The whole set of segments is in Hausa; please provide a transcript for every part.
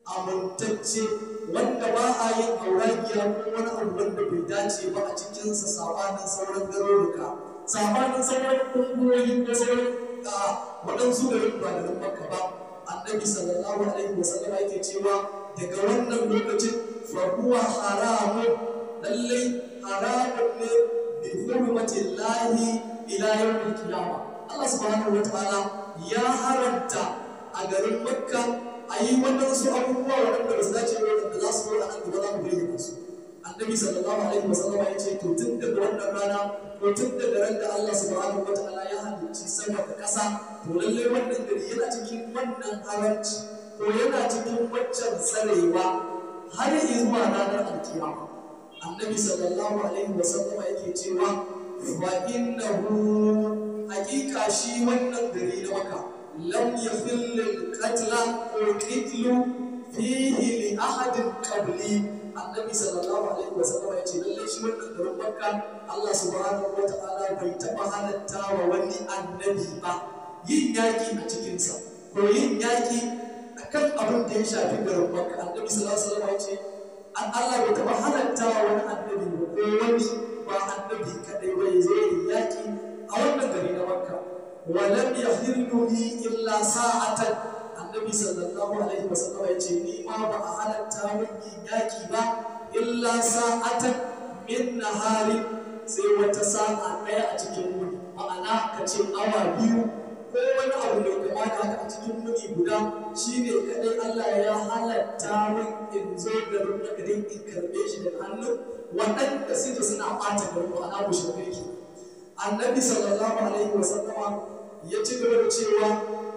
amintacce wanda ba a yin auragiya ko wani abu wanda bai dace ba a cikinsa sabanin sauran garuruka sabanin sauran ƙungiyoyi ko sauran waɗansu garin ba garin makka ba annabi sallallahu alaihi wasallam yake cewa daga wannan lokacin fa huwa haramun lallai haramun ne bi hurmatin lahi ila yawmin qiyama Allah subhanahu wa ta'ala ya haramta a garin makka a yi waɗansu abubuwa waɗanda ba su dace ba waɗanda za su zo a nan gaba za mu bayyana su annabi sallallahu alaihi wasallam ya ce to tun daga wannan rana ko tun daga ran da Allah subhanahu wa ta'ala ya halicci sama da ƙasa to lallai wannan gari yana cikin wannan haramci ko yana cikin waccan tsarewa har zuwa ranar alkiyama annabi sallallahu alaihi wasallam yake cewa fa innahu hakika shi wannan gari na maka lam yahill al-qatla ko qitlu fihi li ahadin qabli annabi sallallahu alaihi wasallam ya ce lallai shi wannan garin makka Allah subhanahu wa ta'ala bai taba halatta wa wani annabi ba yin yaki a cikinsa ko yin yaki akan abin da ya shafi garin makka annabi sallallahu alaihi wasallam ya ce an Allah bai taba halatta wa wani annabi ba ko wani ba annabi kadai ba ya zo yin yaki a wannan gari na makka walam yahillu li illa sa'atan annabi sallallahu alaihi wasallam ya ce ni ma ba a halatta min yin yaki ba illa sa'atan min nahari sai wata sa'a ɗaya a cikin wuni ma'ana ka ce awa biyu ko wani abu mai kama da haka a cikin wuni guda shine kadai Allah ya halatta min in zo garin nagarin in karɓe shi da hannun waɗanda suke suna ɓata garin ma'ana mushrikai ke annabi sallallahu alaihi wasallama ya ci gaba da cewa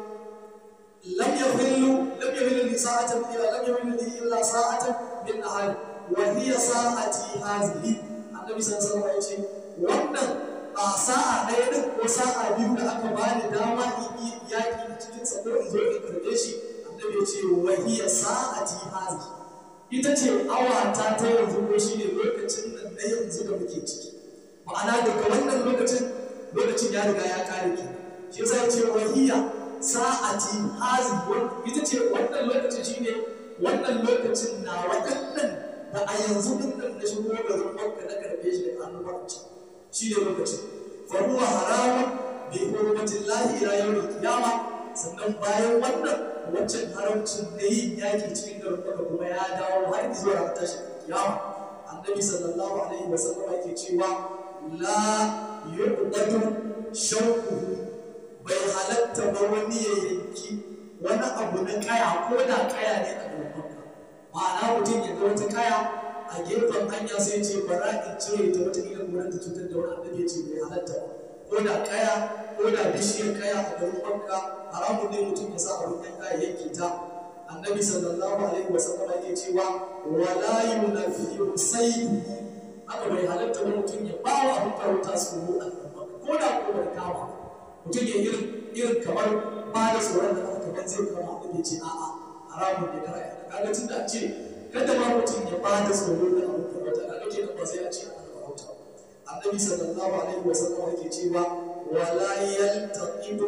لم يحل لم يحل لي ساعة إلا لم يحل لي إلا ساعة من نهار وهي ساعتي هذه النبي صلى الله عليه وسلم wannan a sa'a ɗaya ɗin ko sa'a biyu da aka bani dama in yi yaƙi a cikin sa ko in zo in karɓe shi annabi ya ce wahiya sa'ati hazi ita ce awa ta ta yanzu ko shi ne lokacin nan na yanzu da muke ciki ma'ana daga wannan lokacin lokacin ya riga ya kare ki shi yasa ya ce wahiya sa'ati hazi ita ce wannan lokacin shine wannan lokacin na waɗannan da a yanzu din nan na shigo garin Makka na karbe shi da hannu barci shi ne lokacin fa huwa haramun bi hurmatin lahi ila yawmil qiyama sannan bayan wannan wancan haramcin da yin yaki cikin garin Makka kuma ya dawo har zuwa ran tashi kiyama annabi sallallahu alaihi wasallam yake cewa la yuqdatu shawquhu bai halatta ba wani ya yanki wani abu na kaya ko da kaya ne a gaban ma'ana mutum ya ga wata kaya a gefen hanya sai ce bara in cire ta wata ilan wurin ta cutar da wani annabi ya ce bai halatta ba ko da kaya ko da bishiyar kaya a garin makka haramun ne mutum ya sa abin yan kaya yanke ta annabi sallallahu alaihi wa sallam yake cewa wala yunafiyu sayyidu haka bai halatta ba mutum ya ba wa abin farauta su a ko da ko bai kama mutum ya irin irin kamar ba da tsoron da aka kamar zai kama abin ya ce a'a haramun ne kara ya kaga tun da ce kada ma mutum ya ba da tsoro da abin farauta kaga ke ba zai a ce ana farauta annabi sallallahu alaihi wa sallam yake cewa wala yaltaqidu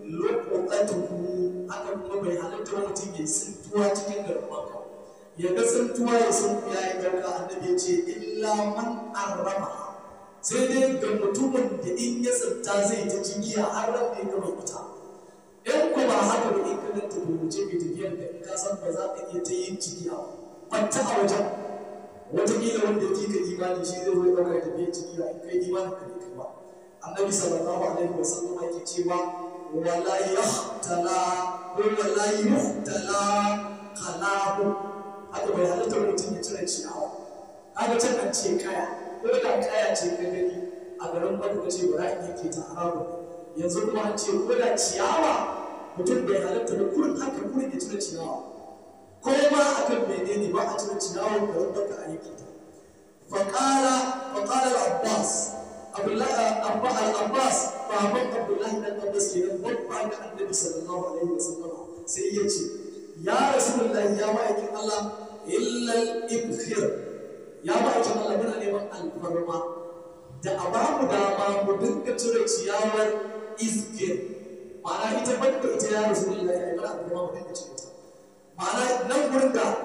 luqatuhu haka kuma bai halatta wa mutum ya tsintuwa cikin garin makka ya ga tsintuwa ya sun ya yi garka annabi ya ce illa man arrama sai dai ga mutumin da in ya tsinta zai ta jigiya har ran da ya gama ita in ko ba haka ba in ka ganta bai wuce mai tafiyar da in ka san ba za ka iya ta yin jigiya ba ta a wajen wataƙila wanda ya ka imani shi zai zo ya ɗaukar tafiyar jigiya in kai imanin ka ne kai ba annabi sallallahu alaihi wa sallam yake cewa wala yahtala ko wala yuhtala qalahu haka bai halatta mutum ya cire ciyawa kaga can an ce kaya ko da kaya ce ka gani a garin baka ka ce bara in yake ta haramun yanzu kuma an ce ko da ciyawa mutum bai halatta da kurin haka kurin ya cire ciyawa ko ma akan menene ba a cire ciyawa garin baka a yake ta faqala faqala al-abbas abdullahi abba al-abbas baban abdullahi dan abbas kenan babba ga annabi sallallahu alaihi wasallam sai ya ce ya rasulullahi ya ma'aikin Allah illa al-ibkhir ya ma'aikin Allah muna neman alfarma da a ba mu dama mu dinga cire ciyawar izgir ma'ana ita banda ita ya rasulullahi ai mana alfarma mu dinga cire ta ma'ana nan gurin da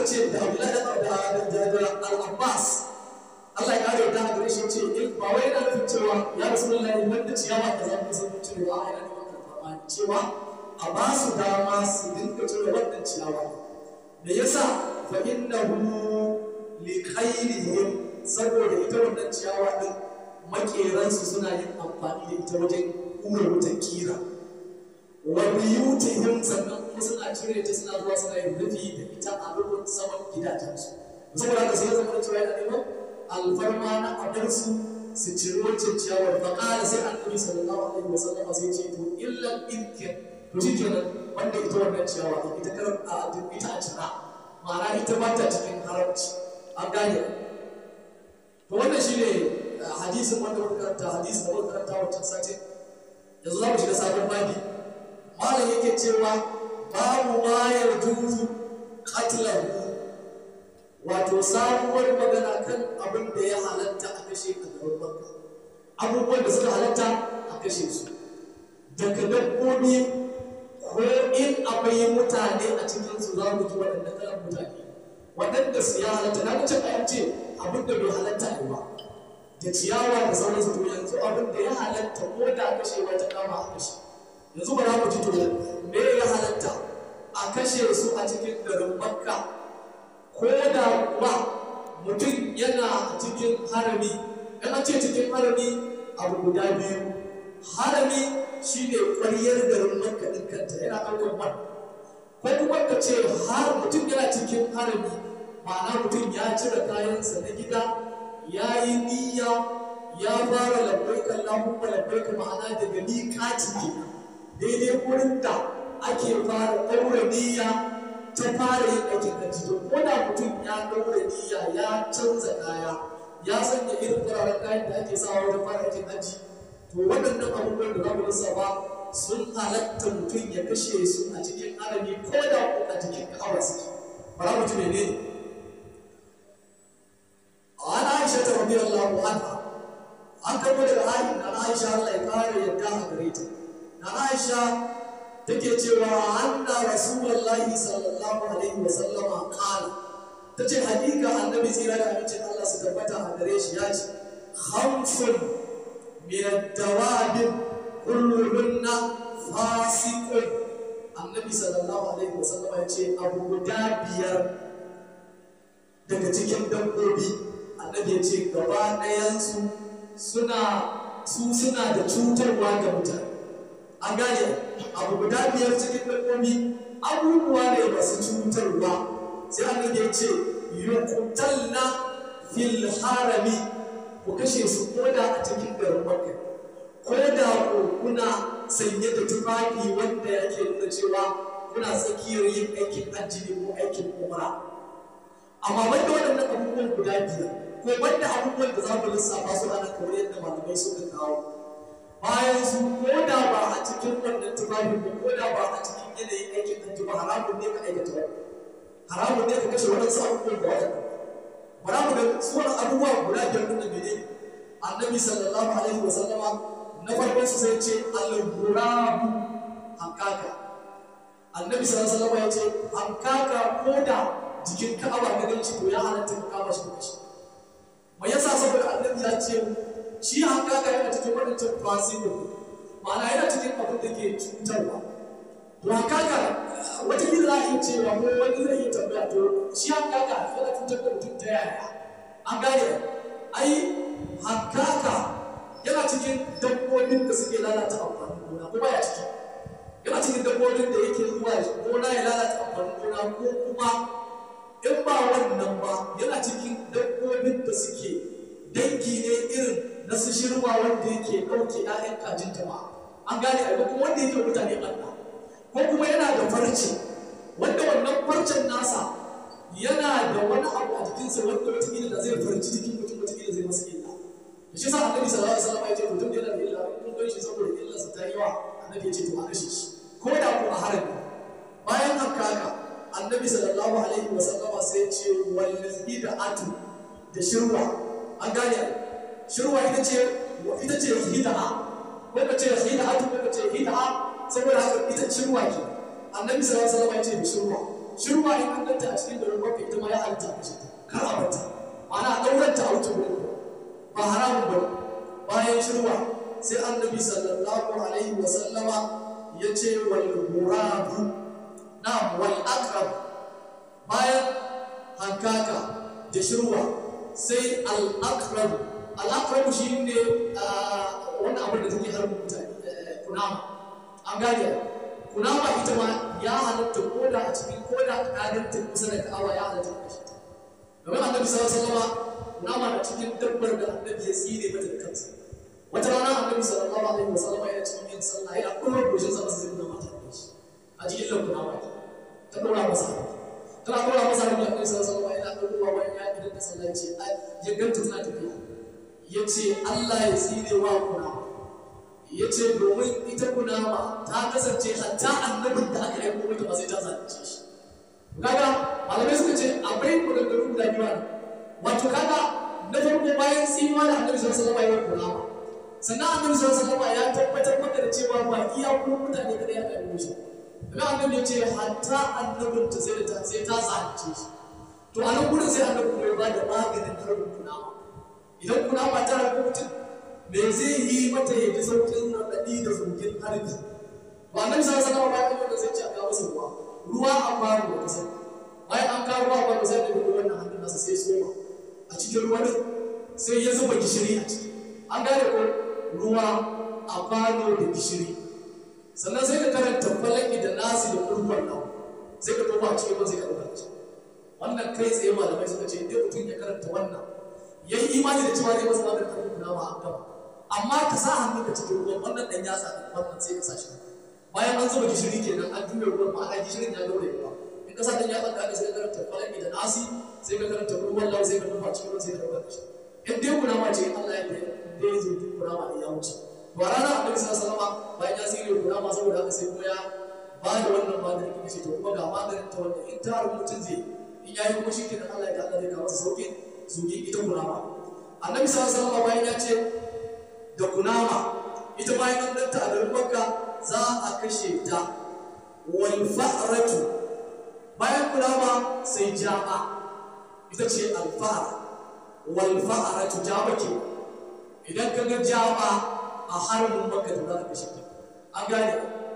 ce da Abdullahi da da da Al-Abbas Allah ya kare da gare shi ce in ba wai yana nufin cewa ya Rasulullahi wanda ciyawa da zan san cewa a yana nufin karfafa cewa a ba su dama su dinga cire wannan ciyawa me yasa fa innahu li khairihim saboda ita wannan ciyawa din makeransu suna yin amfani da ita wajen kura wutan kira wa biyutihim sannan kuma suna cire ta suna zuwa suna yin rufi da ita a rufin saman gidajensu saboda haka sai zama cewa yana neman alfarma na abarsu su ciri wancan ciyawar fa qala sai annabi sallallahu alaihi wasallam sai ce to illam idkin to shikenan wanda ita wannan ciyawa ita kar a ita a cira ma'ana ita ba ta cikin haramci an gane to wannan shine hadisin wanda muka karanta hadisin da muka karanta wancan satin yanzu za mu shiga sabon babi malam yake cewa babu ma yarjuzu qatlahu wato sabuwar magana kan abin da ya halatta a kashe a garin makka abubuwan da suka halatta a kashe su daga dabbobi ko in akwai mutane a cikin su za mu ji waɗanda kalan mutane waɗanda su ya halatta na wuce a ce abin da bai halatta ne ba da ciyawa da sauransu to yanzu abin da ya halatta ko da kashewa ta kama a kashe yanzu ba za mu ji to me ya halatta a kashe su a cikin garin makka ko da kuwa mutum yana a cikin harami yana ce cikin harami abu guda biyu harami shine ƙwaryar garin makka ɗin kanta yana ɗaukar man ko kuma ka ce har mutum yana cikin harami ma'ana mutum ya cire kayansa na gida ya yi niyya ya fara labbaika Allahumma labbaika ma'ana daga miƙati ne daidai wurin da ake fara ɗaura niyya ta fara yin aikin hajji to ko da mutum ya ɗaura niyya ya canza kaya ya sanya irin fararen kayan da ake sawa wajen fara aikin hajji to waɗannan abubuwan da za mu lissafa sun halatta mutum ya kashe su a cikin harami ko da ko a cikin ka'aba suke bara mu ji menene an aisha ta rabi Allahu anha an karbo daga ayi na aisha Allah ya kare yadda a gare ta na aisha take cewa anna rasulullahi sallallahu alaihi wa sallama qala tace hakika annabi tsira da amincin Allah su tabbata a gare shi ya ce khamsun min ad-dawab kulluhunna fasiqun annabi sallallahu alaihi wa sallama ya ce abu guda biyar daga cikin dabbobi annabi ya ce gaba ɗayansu suna su suna da cutarwa ga mutane an gane abu guda biyar cikin dabbobi abubuwa ne masu cutarwa sai annabi ya ce yuqtalna fil harami ku kashe su koda a cikin garin makka ko da ku kuna sanye da tufafi wanda yake nuna cewa kuna tsakiyar yin aikin hajji ko aikin umra amma banda waɗannan abubuwan guda biyar ko banda abubuwan da za mu lissafa su ana kamar yadda malamai suka kawo bayan su ko da ba a cikin wannan tufafin ba ko da ba a cikin yanayin aikin hajji ba haramun ne ka aikata wani haramun ne ka kashe waɗansu abubuwan da waɗanda bara mu ga su wani abubuwa guda biyar ɗin da mene annabi sallallahu alaihi wa sallama na farkon su sai ce al-ghurabu hankaka annabi sallallahu alaihi wa sallama ya ce hankaka ko da jikin ka'aba ga ganci to ya halatta ka kama shi kashi mai yasa saboda annabi ya ce shi hankaka yana cikin wadancan fasikin ma'ana yana cikin abin da ke cutarwa to hankaka wata gida za a iya cewa ko wani zai iya tambaya to shi hankaka yana cutar da mutum ta yaya an gane ai hankaka yana cikin dabbobin da suke lalata amfanin gona ko baya ciki yana cikin dabbobin da yake zuwa gona ya lalata amfanin gona ko kuma in ba wannan ba yana cikin dabbobin da suke dangi ne irin na su shirma wanda yake ɗauke ‘ya'yan kajin jama'a an gane a kuma wanda yake mutane ɓanna ko kuma yana da farce wanda wannan farcen nasa yana da wani abu a jikinsa wanda wataƙila da zai farci jikin mutum wataƙila zai masa illa da shi sa annabi sallallahu alaihi wasallam ya ce mutum yana da illa kun gan shi saboda illarsa ta yawa annabi ya ce to a kashe shi ko da ko a harami bayan haka haka annabi sallallahu alaihi wa sallama sai ce wallazi da atu da shirwa an gane shirwa ita ce ita ce hida'a ko ka ce hida'a ko ka ce hida'a saboda haka ita shirwa ke annabi sallallahu alaihi wa sallama ya ce da shirwa shirwa in an ganta a cikin garin makka ita ma hankaka da shirwa sai al'akrabu al'akrabu shi ne wani abin da take harbin mutane kunama an gane kunama ita ma ya halatta koda a cikin koda a ta kusa da ka'awa ya halatta da shi domin annabi sallallahu alaihi wasallam kunama na cikin dabbar da annabi ya tsire mata da kansa wata rana annabi sallallahu alaihi wasallam yana cikin yin sallah yana kuma goshin sa sai kunama ta shi a cikin lan kunama ta dora masa tana dora masa da annabi sallallahu alaihi wasallam yana dora wa ya idan ta sallah ce ya ganta tana tafiya yace Allah ya tsire wa kunama ya ce domin ita kunama ta kasance hatta annabin da aka aiko mata ba sai ta zalunce shi kaga malamai suka ce akwai maganganu guda biyu ne wato kaga na farko bayan tsinuwa da annabi sallallahu alaihi wasallam ya kunama sannan annabi sallallahu alaihi wasallam ya tabbatar maka da cewa ba iya ko mutane kada ya aiko shi kuma annabi ya ce hatta annabin ta sai ta sai ta zalunce shi to a nan gurin sai annabi kuma ya ba da maganin harbin kunama idan kunama ta rabu mutum me zai yi mata ya ji sauƙin raɗaɗi da zurgin harbi ba nan sa sana ba ya da zai ci a kawo masa ruwa ruwa a faru da kasa bayan an kawo ruwa ba sai da gudu wannan hannun nasa sai soma a cikin ruwa din sai ya zuba gishiri a ciki an gane ko ruwa a kwano da gishiri sannan sai ka karanta falaki da nasi da kurkwan nan sai ka tofa a cikin ruwa sai ka ɗauka shi wannan kai tsaye malamai suka ce idan mutum ya karanta wannan ya yi imani da cewa zai masa maganin karfin kunawa an gama amma ka sa hannu ka cikin ruwan wannan dan yatsa da wannan sai ka sa shi bayan an zuba gishiri kenan an juya ruwan ma'ana gishirin ya gaure ruwa in ka sa dan yatsa da aka sai ka karanta falaki da nasi sai ka karanta ruwan lau sai ka nufa cikin ruwan sai ka dauka shi in dai kuna ma ce Allah ya da dai zo duk kuna ma ya wuce to a ranar annabi sallallahu alaihi wasallam bayan ya sirri kuna ma saboda haka sai kuma ya ba da wannan maganin kuma ce to kuma ga maganin ta wanda in ta mutum zai in yayi kuma shi kenan Allah ya da Allah zai kawo masa sauƙin zugi ita kuna ma annabi sallallahu alaihi wasallam bayan ya ce da kunama ita bayan an danta a garin makka za a kashe ta wal fa'ratu bayan kunama sai jama ita ce al fa'ra wal fa'ratu jama ke idan ka ga jama a harbin makka to za ka kashe ta an gane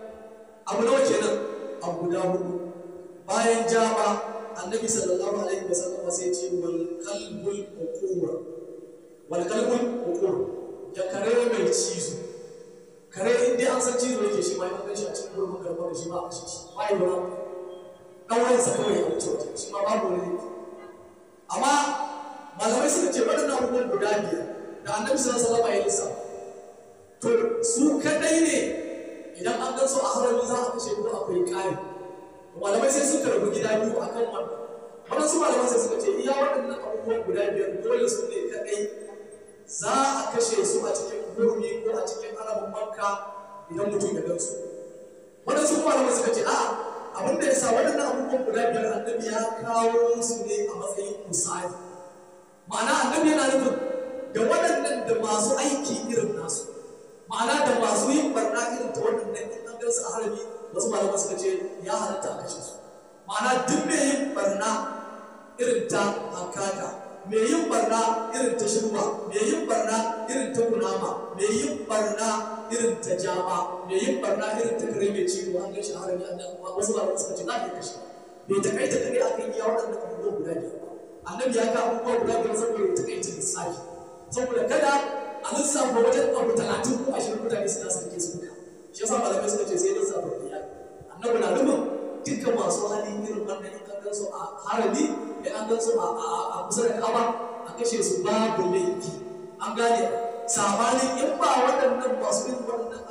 abu nawa kenan abu guda hudu bayan jama annabi sallallahu alaihi wasallam sai ce wal qalbul uqura wal qalbul uqura da kare mai cizo kare in dai an san cizo yake shi ma ya gan shi a cikin gurbin garba da shi ba a kashe shi ba yi wani ɗaurin sa kawai ya wuce waje shi ma babu wani laifi amma malamai suka ce waɗannan abubuwan guda biyar da annabi sallallahu alaihi wasallam ya lissafa to su kadai ne idan an gan su a harami za a kashe ko akwai ƙari malamai sai suka rabu gida biyu akan wannan waɗansu malamai sai suka ce iya waɗannan abubuwan guda biyar dole su ne kadai za a kashe su a cikin gurmi ko a cikin arabin makka idan mutum ya gansu waɗansu kuma da suka ce a'a abin da ya sa waɗannan abubuwan guda biyar annabi ya kawo su ne a matsayin misali ma'ana annabi yana nufin da waɗannan da masu aiki irin nasu ma'ana da masu yin barna irin ta waɗannan in an gansu a harami wasu malamai suka ce ya halatta a kashe su ma'ana duk mai yin barna irin ta hankaka mai yin barna irin ta shirma mai yin barna irin ta kunama mai yin barna irin ta jama mai yin barna irin ta kare mai ciwo an gashi harami an nan wasu ba suka ce za a iya kashe bai ta kai ta kare a kan iya waɗannan abubuwan guda biyar ba annabi ya ga abubuwa guda biyar saboda ya ta kai ta lissafi saboda kada a lissafa wajen abu talatin ko ashirin mutane suna sarki su duka shi yasa malamai suka ce sai lissafa biyar annabi na nufin dukkan masu hali irin wannan in kan su a harami in an gan su a kusa da kaba a kashe su babu laifi an gane sabanin in ba waɗannan masu yin waɗannan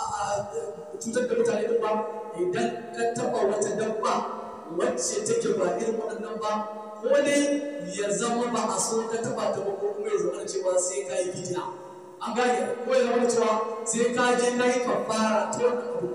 cutar da mutane din ba idan ka taɓa wata dabba wacce take ba irin waɗannan ba ko dai ya zama ba a so ka taɓa ta ba ko kuma ya zama cewa sai ka yi bidiya an gane ko ya zama cewa sai ka je ka yi kafara ta wannan abu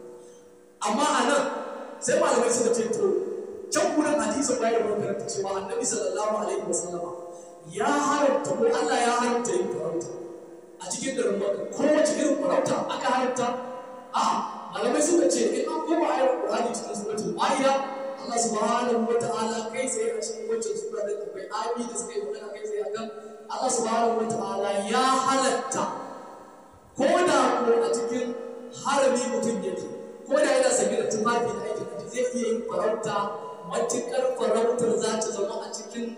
amma a nan sai malamai suka ce to can gurin hadisin bayan da karanta cewa annabi sallallahu alaihi wasallam ya haramta ko Allah ya haramta yin farauta a cikin garin Makka ko wace irin farauta aka haramta a malamai suka ce in an koma ayar Qur'ani cikin suratul Maida Allah subhanahu wa ta'ala kai sai a cikin wacce sura da akwai ayoyi da suka yi magana kai sai akan Allah subhanahu wa ta'ala ya halatta ko da ko a cikin harami mutum yake ko da yana sanye da tufafi da aikin zai iya yin farauta matuƙar farautar za ta zama a cikin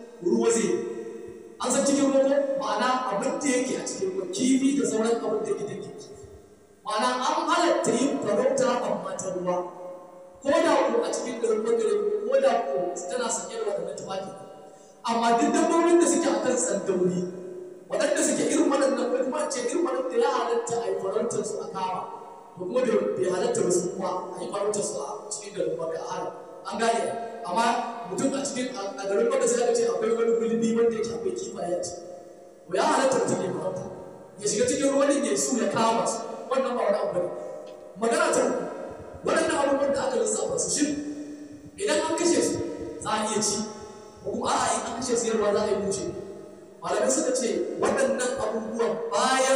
san cikin ruwa ma'ana abin da yake a cikin ruwa kifi da sauran abin da yake da kifi ma'ana an halatta yin farauta amma ta ruwa ko da ko a cikin garin magare ko da ko tana sanye da waɗannan tufafi amma duk dabbobin da suke akan tsandauri waɗanda suke irin waɗannan ko kuma ce irin waɗanda ya halatta a yi farautar su a kama to kuma bai halatta ba su kuma a yi farautar su a cikin garin magare a haram an gane amma mutum a cikin a garin magare sai aka ce akwai wani gulbi wanda yake akwai kifaye a ciki to ya halatta mutum ya farauta ya shiga cikin ruwan ya su ya kama su wannan ba wani abu bane magana ta uku waɗannan abubuwan da aka lissafa su shi idan an kashe su za a iya ci ko kuma a'a in an kashe su yarwa za a yi bushe malamai suka ce waɗannan abubuwan bayan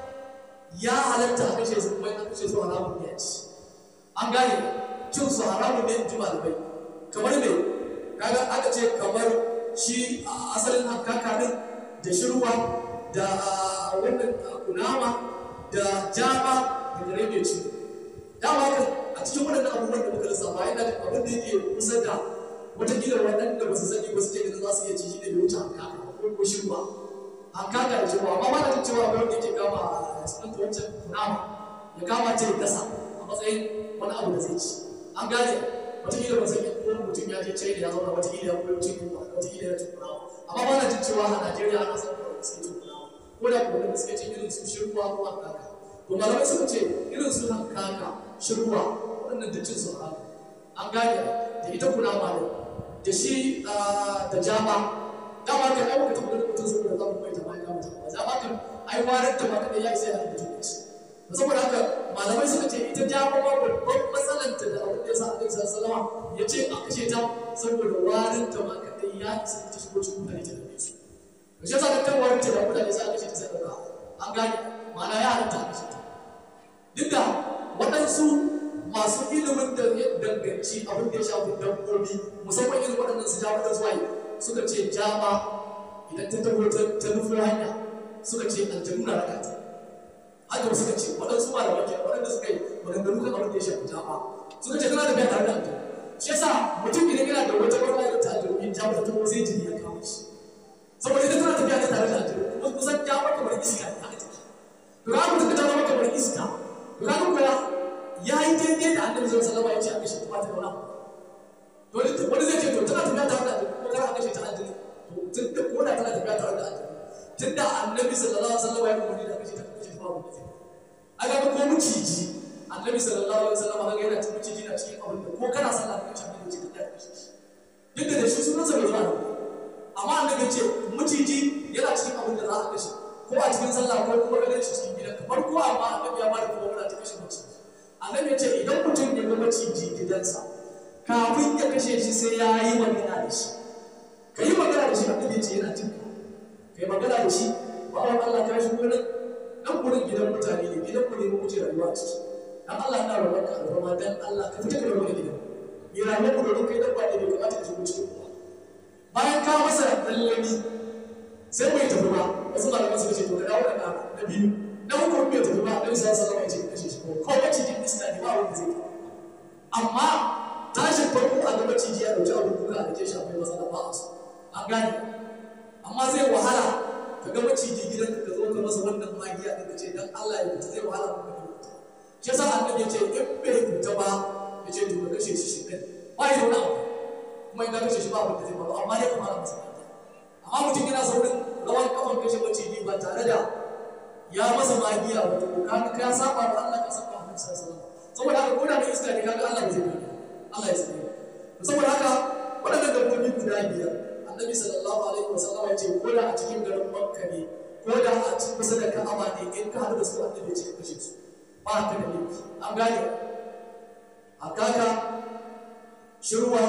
ya halatta a kashe su kuma in an kashe su haramun ne a ci an gane cin su haramun ne in ji malamai kamar me kaga aka ce kamar shi a asalin hankaka din da shirwa da wannan kunama da jaba da gare mai ci dama kan a cikin waɗannan abubuwan da muka lissafa yana da abin da yake kusa da watakila waɗanda ba su sani ba su ce ganin za su iya ci shi ne bai wuce hankaka ko ko shirwa hankaka da shirwa amma ba na jin cewa akwai wanda yake kama a sunan ta wancan kunama ya kama ce ya gasa a matsayin wani abu da zai ci an gane watakila ba san ko mutum ya je china ya zauna watakila ya koyo cin yunwa watakila ya cin kunama amma ba na jin cewa a najeriya ana son kawai suke cin kunama ko da kuma da suke cin irin su shirwa ko hankaka to malamai suka ce irin su hankaka shirwa waɗannan duk cin su haramu an gane da ita kunama ne da shi da jama dama kan ai baka tabbata mutum saboda za mu mai ta mai kama ta ba jama kan ai warar ta ma kada ya isa ya mutum ne saboda haka malamai suka ce ita jama ma babban matsalanta da abin da ya sa Annabi sallallahu alaihi ya ce a kashe ta saboda warin ta ma kada ya isa ta shigo cikin mutane ta dame su to shi yasa kan warin ta da mutane sai aka kashe ta sai dauka an gane ma'ana ya halatta a kashe ta duk da waɗansu masu ilimin da ya danganci abin da ya shafi dabbobi musamman irin waɗannan su ja da zuwa suka ce jama idan ta tabo ta nufo hanya suka ce aljanu na raka ta haka suka ce waɗansu malaman ke waɗanda suka yi maganganu kan abin da ya shafi jama suka ce tana da biya tare da aljanu shi yasa mutum idan yana da wata matsala da ta aljanu in jama ta tabo sai jini ya kawo shi saboda ita tana tafiya ta tare da aljanu kuma kusan jama kamar iska ne haka take to ga mutum ta zama kamar iska to ga kuwa ya yi daidai da annabi sallallahu alaihi wasallam ya ce a kashe ta ta wani to wani zai ce to tana tafiya tare da aljanu ko kana kashe ta aljanu to tun da ko da tana tafiya tare da aljanu tun da annabi sallallahu alaihi wasallam ya umarni da kashe ta kashe ta babu mutum aga ba ko miciji annabi sallallahu alaihi wasallam ga yana cikin miciji na cikin abin da ko kana sallah ka kashe annabi ce ka kashe shi duk da shi sunan sa bai zuwa amma annabi ce miciji yana cikin abin da za a kashe ko a cikin sallah ko kuma ganin shi cikin gidanka farko amma annabi ya bada kuma muna ta kashe maciji annabi ya ce idan mutum ya ga maciji gidansa kafin ya kashe shi sai ya yi magana da shi ka yi magana da shi annabi ya ce yana jin ka ka yi magana da shi ba wa Allah ka shi gurin dan gurin gidan mutane ne gidan ku ne mu wuce rayuwa a ciki dan Allah ina roƙon ka alfarma dan Allah ka fita ka daga gidan ni rayuwar ku domin kai dabba ne bai kamata ka shigo cikin ku bayan ka masa lallami sai bai tafi ba wasu malaman suka ce to ka dawo da na na biyu na uku bai tafi ba dan sai sallama ya ce ka kashe shi ko ko bace din iska ne ba wanda zai amma tashin farko a gaba ciji ya dauki abin duka da ke shafi matsala ba a so an gane amma zai wahala ka ga maciji gidan ka zo ka masa wannan magiya da ce dan Allah ya fita zai wahala ka ga fita shi yasa annabi ya ce in bai fita ba ya ce to ka kashe shi shi kai ba ya da wani kuma in ka kashe shi ba abin da zai faru amma dai kamar masa magiya amma mutum yana saurin rawan kafan kashe maciji ba tare da ya masa magiya wato ka ka saba wa Allah ka saba wa Annabi sallallahu alaihi wasallam saboda haka ko da mai iska ne kaga Allah ba zai bari Allah ya sani saboda haka waɗannan dabbobi guda biyar annabi sallallahu alaihi wasallam ya ce ko da a cikin garin makka ne ko da a cikin kusa da ka'aba ne in ka haɗu da su annabi ya ce kashe su ba ka da laifi an gane hakaka shirwa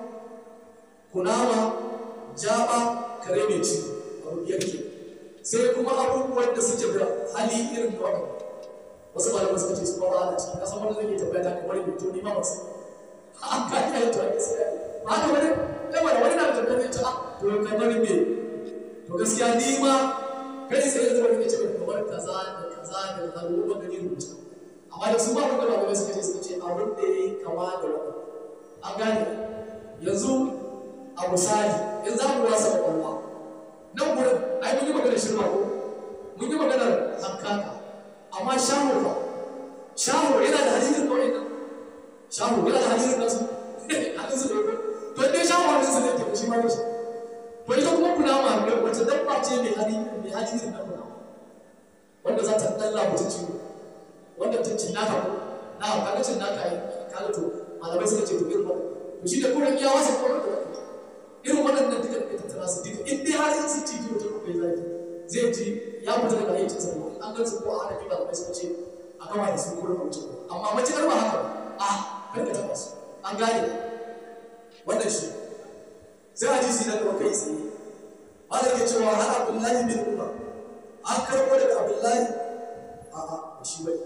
kunama jaba kare mai ci abu biyar ke sai kuma abubuwan da suke da hali irin da wannan wasu malamai suka ce su ba a ciki kasan wanda zai tabbata ta kamar mai to ni ma ba su an ka yi to ake sai ba haka wani yawa da wani na da tabbata ta to kamar me to gaskiya ni ma kai sai yanzu wani ya ce kamar kaza da kaza da kaza ko ba gani rubuta amma da su ba wanda malamai suka ce suka ce abin da ya yi kama da wani an gane yanzu a misali in za mu wasa kwakwalwa nan gurin ai mun yi maganar shirma ko mun yi maganar hankaka amma shaho fa shaho yana da hadisin kawai nan shaho yana da hadisin nasu hadisin su ne to dai shaho hadisin ne ke shi ma ne shi to ita kuma kunama wacce dabba ce mai hali mai hali irin na kunama wanda za ta dalla mutum ciwo wanda ta cin naka ko na kaga cin naka yi kaga to malamai suka ce to irin wannan to shi da kuran iya wasa ko da irin waɗannan duka da tattara su duka in dai har in sun ci mutum ko ya zaki zai ji ya fita daga ayyukan sa ko an gansu ko a hana kiba da suka ce a kama da su ko da wuce amma mace ba haka a kar ka taba su an gane wannan shi sai hadisi na gaba kai tsaye malam ke cewa har abdullahi bin umar an karɓo daga abdullahi a a ba shi bai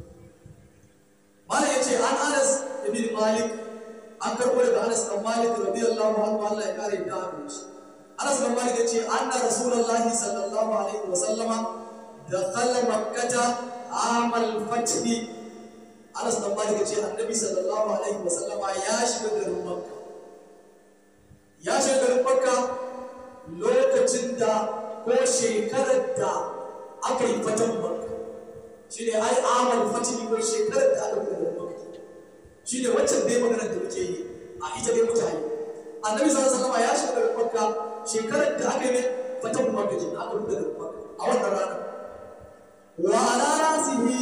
malam ya ce an anas ibn malik an karɓo daga anas dan malik radiyallahu anhu Allah ya kare da abin shi anas dan malik ya ce anna rasulullahi sallallahu alaihi wa sallama dakhala makkata amal fathi anas dan malik ya ce annabi sallallahu alaihi wa sallama ya shiga garin makka ya shiga garin makka lokacin da ko shekarar da aka yi fatan makka shi ne ai amal fatini ko shekarar da aka buɗe makka shi ne waccan dai maganar da muke yi a ita dai mutane annabi sallallahu alaihi wasallam ya shiga garin makka shekarar da aka yi fatan makka ke aka buɗe garin makka a wannan ranar wa ala rasihi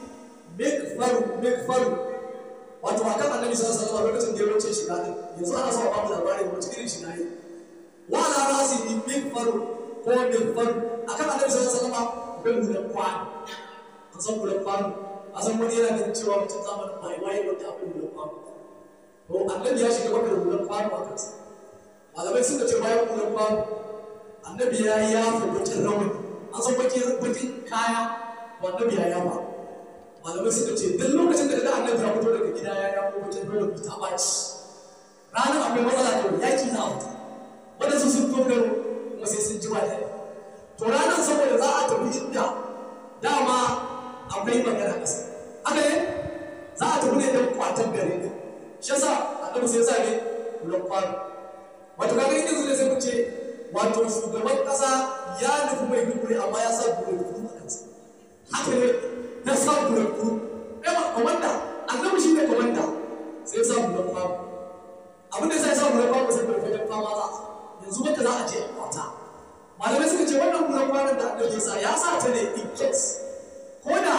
mikfaru mikfaru wato akan annabi sallallahu alaihi wasallam lokacin da ya wuce shiga din yanzu ana so a ba mu labarin wace irin shiga ne wa ala rasihi mikfaru ko mikfaru akan annabi sallallahu alaihi wasallam akwai hulan kwano an san hulan kwano a san wani yana ganin cewa mutum zamanin mai waye wanda akwai hulan kwano to annabi ya shiga maka da hulan kwano a kansa malamai suka ce bayan hulan kwano annabi ya yafa bakin rawani an san bakin bakin kaya to annabi ya yafa malamai suka ce duk lokacin da kaga annabi ya fito daga gida ya yafa bakin rawani ta baci ranar akwai matsala to yaki za a fita waɗansu sun dogaro kuma sai sun ji ba daɗi to ranar saboda za a tafi inda dama akwai magana ƙasa haka ne za a tafi ne don kwatan gari ne shi yasa annabi sai sa ne kulan kwano wato kaga inda zuwa sai mu ce wato shugaban ƙasa ya nufi mai dubure amma ya sa bulletproof a kansa haka ne ya sa bulletproof ɗaya komanda annabi shi ne komanda sai ya sa bulan kwano abin da sai ya sa bulan kwano sai bai fagen fama za yanzu wata za a je a kwata malamai suka ce wannan bulan kwanon da annabi ya sa ya sa ta ne in case ko da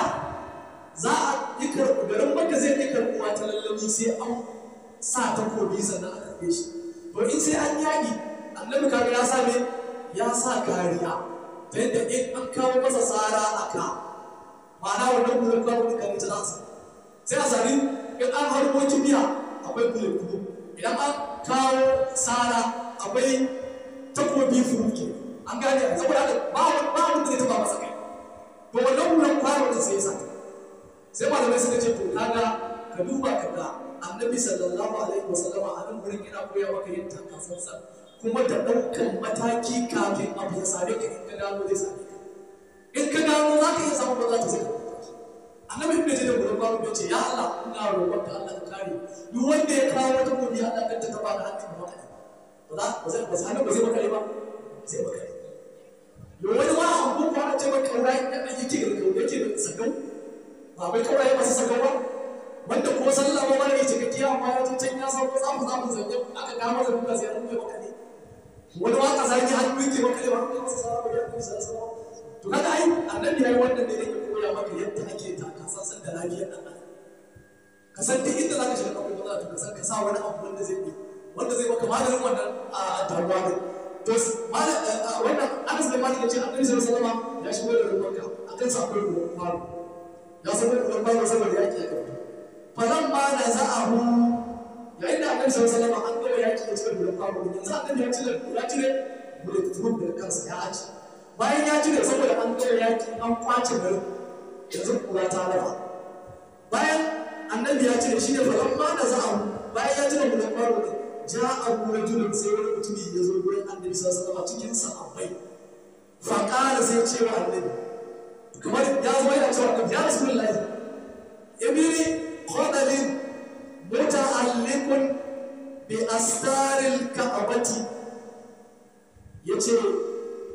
za a yi karɓi garin wanda zai yi karɓuwa ta lallami sai an sa takobi sannan a karɓe shi to in sai an yaƙi annabi kaga ya sa ne ya sa kariya ta yadda in an kawo masa tsara a ka ma'ana wannan bulan kwanon da kan ta za sai a sami in an harbo kibiya akwai bullet proof idan an kawo tsara akwai takobi furuke an gane saboda haka ba ba wanda zai taba masa kai to wannan wurin kwano da sai sata sai malamai suka ce to kaga ka duba ka ga annabi sallallahu alaihi wasallama a nan gurin yana koya maka yin takasansa kuma da ɗaukan mataki kafin abu ya same ka in ka gano zai same ka in ka gano za ka iya samun ba za ta zai annabi ibn jarir gurin kwano ya ce ya Allah ina roƙon ka Allah ka kare duk wanda ya kawo wata gobe Allah kan ta taba da hannun maka ba za ba zai ba zai ba zai maka ba zai maka yo wani ma an ko kwana ce maka kaurai da dan yake da kaurai yake da sagau ba bai kaurai masu sagau ba wanda ko sallah ba mara yake ga kiya ma wata can ya sauko za mu za mu zanje aka ga masa duka sai an kai maka ne wani ma kaza ki hannu yake maka ne ba ka masa sallah ba ya kai sallah to kaga ai annabi yayi wannan ne yake koya maka yadda ake ta kasan da lafiyar dan adam ka san duk inda zaka shiga kafin matsala to ka san ka sa wani abu wanda zai yi wanda zai maka maganin wannan a damuwa ne to wannan Anas bin Malik yace Annabi sallallahu alaihi wasallam ya shigo da rubanka akan sa akwai ruwan faru ya san da ruwan faru saboda yaki ya kafa falan ma da za'ahu yayin da Annabi sallallahu alaihi wasallam an gama yaki da cikin ruwan faru yanzu Annabi ya cire ya cire bulletproof da kansa ya aji bayan ya cire saboda an gama yaki an kwace garin yanzu kura ta lafa bayan annabi ya cire shi ne falan ma da za'ahu bayan ya cire ruwan faru ne ja abu rajulun sai wani mutumi ya zo gurin annabi sallallahu alaihi cikin sahabbai fa qala sai ce wa annabi kamar ya zo yana cewa annabi ya rasulullahi ibni khadalin muta'alliqun bi astaril ka'bati yace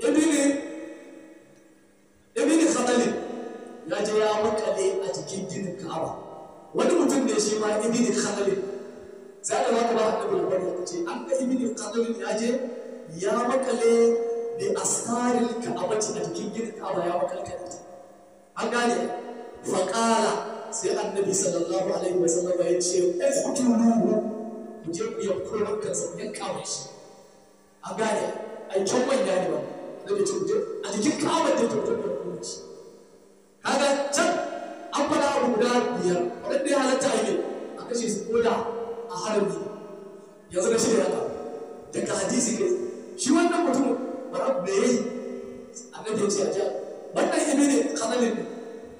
ma ibn khalid sai aka zaka ba annabi labari aka ce an ga ibn khalid ya je ya makale bi astaril ka'abati a jikin gidan ka'aba ya makalkale ta an gane faƙala sai annabi sallallahu alaihi wasallam ya ce uqtuluhu ku je ku yanko rankan sa yan kama shi an gane ai can manya ne ba da ce ku je a jikin ka'aba da to to ku ci kaga can an fara abu guda biyar wanda ya halatta a yi a kashe su koda a harbi yanzu na shirya haka daga hadisi kai shi wannan mutum bara me yayi annabi ya ce a ja wannan ibi ne kanalin ne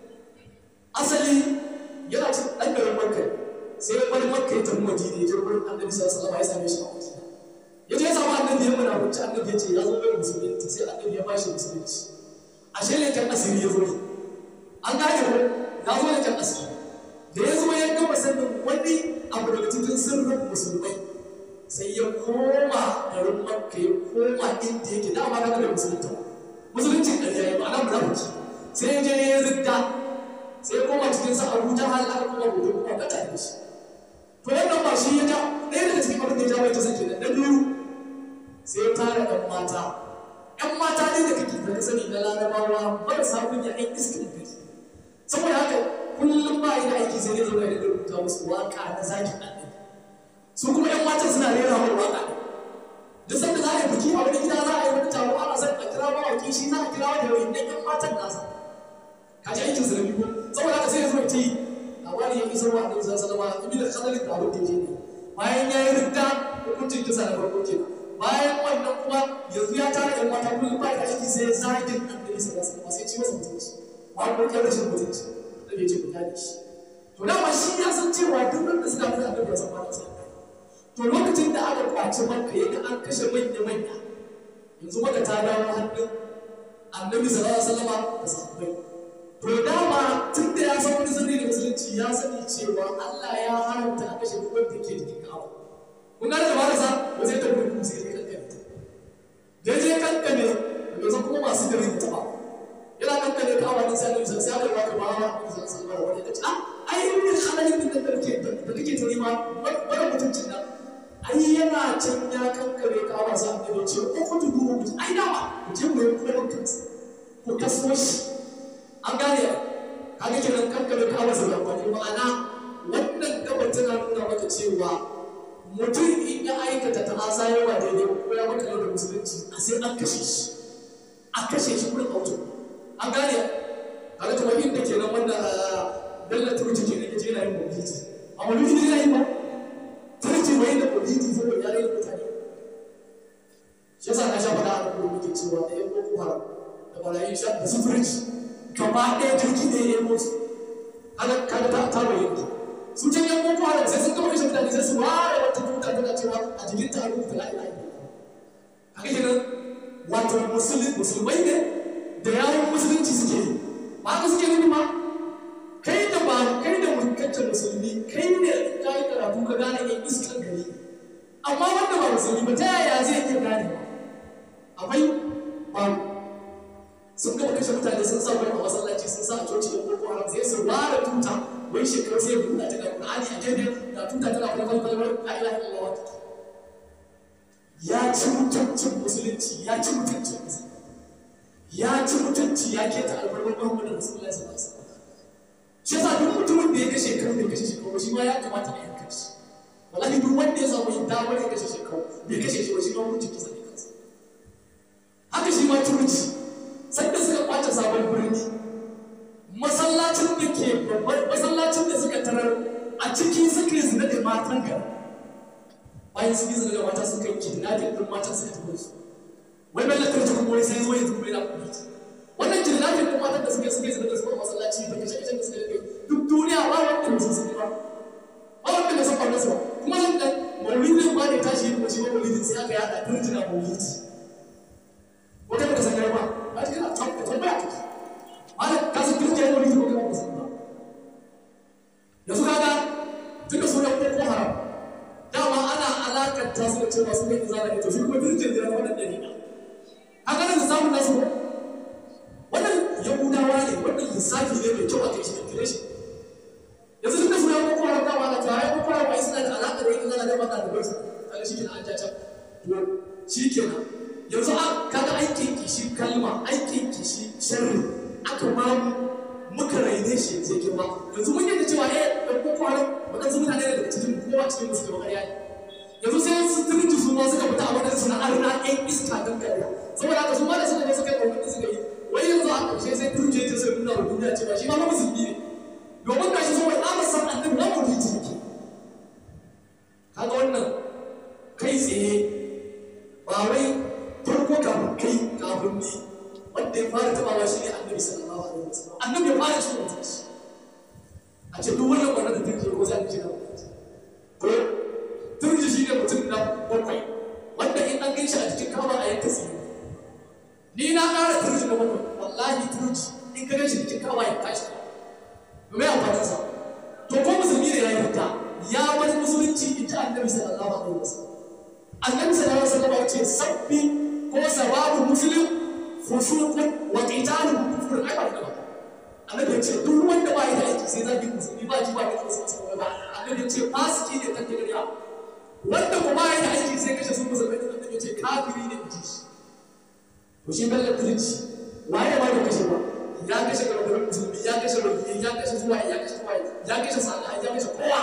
asali yana cin ɗan garin makka sai ya bari makka ya tafi madina ya je wurin annabi sallallahu alaihi wasallam ya same shi a madina ya je ya samu annabi ya muna wuce annabi ya ce ya zo mai musulunci sai annabi ya bashi musulunci ashe ne kan asiri ya zo ne an gane ko ya zo ne kan asiri da ya zo ya gama sanin wani abu daga cikin sirrin musulmai sai ya koma garin makka ya koma inda yake dama na da musulunta musuluncin ƙarya ya ma'ana munafiki sai ya je ya ridda sai ya koma cikin sa abu ta hal aka kuma hoto kuma ka tare shi to wannan ba shi ya ja ɗaya daga cikin abin da ya ja mai ta sake da na biyu sai ya tara ɗan mata ɗan mata ne da kake da ka sani na larabawa marasa kunya ɗan iskin gari saboda haka kullum ba yi da aiki sai ya zo ya rubuta musu waka na zakin annabi su kuma ƴan matan suna rera mai waka ne duk sanda za a yi biki a wani gida za a yi wani taro ana son a kira mawaƙi shi za a kira wani yawon ɗan ƴan matan nasa ka ji aikin zarafi ko saboda haka sai ya zo ya ce labari ya isar wa annabi sallallahu alaihi wasallam ibnu khadalin da abin da yake ne bayan ya yi ridda hukuncin kisa na farko kenan bayan wannan kuma yanzu ya tara ƴan mata kullum ba da aiki sai zagin annabi sallallahu alaihi wasallam sai ci masa mutunci ba ko ya rashin mutunci da bai ce ku kyale shi to dama shi ya san cewa duk wanda suka fi annabi ya san ba ta to lokacin da aka kwace maka yaga an kashe manya manya yanzu maka ta dawo hannun annabi sallallahu alaihi wasallam da sahabbai to dama tun da ya san wani sirri da musulunci ya sani cewa Allah ya haramta a kashe duk wanda ke jikin kawo kun gane da barasa ba zai tafi kuma sai ya kankane da je kankane da zan kuma masu gari ta ba yana kankane ka awa sai da sai aka baka ba wa sai sallallahu alaihi wasallam ah ai ibn khalid din da kake da kake ta nema wani mutuncin nan ai yana can ya kankare ka awa sai da ce ko ku dubu mutum ai dama ku je ku yi kuma kansa ku kaso shi an gane kaga kenan kankare ka awa sai da ma'ana wannan gaba tana nuna maka cewa mutum in ya aikata ta asa yawa daidai ko ya maka da musulunci a sai an kashe shi a kashe shi kuma auto an gane kaga kuma inda kenan wanda dalla turci ke nake yana yin maulidi a maulidi ne yana yin ba turci wai da maulidi saboda ya rage mutane shi yasa na sha faɗa a kuma muke cewa da yan boko haram da barayin sha da su turci gaba ɗaya turki ne ya yi musu kaga kaga ta ta bayyana su can yan boko haram sai sun gama kashe mutane sai su ware wata tuta tana cewa a jikin ta rubuta la ilaha illallah haka kenan wato musulmai ne da yawon musulunci suke yi ba haka suke nufi ma kai da ba kai da mulkaccen musulmi kai ne ka yi karatu ka gane yan iskan gari amma wanda ba musulmi ba ta yaya zai iya gane ba akwai ba sun gama kashe mutane sun sa wani a masallaci sun sa a coci yan boko haram sai su ware tuta wai shekaru sai buɗa ta ga Qur'ani a gefe ga tuta tana kwalkwal kwalkwal la ilaha illallah ya ci mutuncin musulunci ya ci mutuncin musulunci ya ci mutunci ya keta albarkar Muhammadu Rasulullahi sallallahu alaihi wasallam shi yasa duk mutumin da ya kashe kan bai kashe shekaru shi ma ya kamata a yanka shi wallahi duk wanda ya samu yin damar ya kashe shekaru bai kashe shi ba shi ma mutunci kisa ne kansa haka shi ma turci sanda suka kwace sabon birni masallacin da ke babban masallacin da suka tarar a ciki suka yi zina da matan gari bayan sun yi zina da mata suka yi kidnapping din matan suka tafi su wai bai lantar cikin wani sai zo yanzu kuma yana kuma wannan kidnapping din matan da suka suka zina da su masallaci da kashe kashe da suka yi duk duniya ba wanda ba su sani ba ba wanda ba su faru su ba kuma zan da maulidin ba ne tashi yi kuma shi ma maulidin sai aka yada turjina maulidi wata ba ka san garba ba ta kana tambaya ta malam ka san turjina maulidi ko kuma ba san ba yanzu kaga tunda su da ko haram dama ana alakanta su da cewa su ne izala ne to shi kuma turjin da wannan dalila haka nan samun nasu ko wannan yahudawa ne wannan lissafi ne mai kyau a kai shi calculation yanzu tunda su ya ko haram dama ana ta zai maka da bai kaga shi kenan an ja can to shi kenan yanzu a kaga aikin kishi kalma aikin kishi sharri aka ma muka raine shi yanzu yake ba yanzu mun yadda cewa eh da ko kwanan wadansu mutane ne daga cikin kowa cikin musu da ƙarya ne yanzu sai su turji su ma suka fita a wadansu suna arna ɗan iska don ƙarya saboda haka su ma da suka je suka yi ɗauki suka yi wai yanzu a ƙarshe sai turji ya sai nuna wa duniya cewa shi ma ba musulmi ne domin ga shi saboda tsabar san annabi na mu riji ne kaga wannan kai tsaye ba wai farko kafin kai kafin ni wanda ya fara tabawa shi ne annabi sallallahu alaihi wasallam annabi ya fara cikin mutunci a ce duk wannan wannan da turji ko zai ji na ko turji shi ne mutum na bakwai wanda in an gaishe a cikin kama a yanka tsiri ni na ƙara turji na bakwai wallahi turji in ka gaishe cikin kama ya kashi domin amfanin sa to ko musulmi ne ya yarda ya bar musulunci in ji annabi sallallahu alaihi wasallam annabi sallallahu alaihi wasallam ya ce sabbi ko sababu muslim fusuqun wa qitalun kufrun ai ba da ba annabi ya ce duk wanda ba ya da aiki sai zaki musulmi ba ji ba da wasu wasu ba annabi ya ce fasiki ne ta kiriya wanda kuma ya da aiki sai kashe sun musulmai da annabi ya ce kafiri ne ji shi to shi bello turci waye ma da kashe ba ya kashe gargarin musulmi ya kashe rufi ya kashe zuwa ya kashe zuwa ya kashe sana'a ya kashe kowa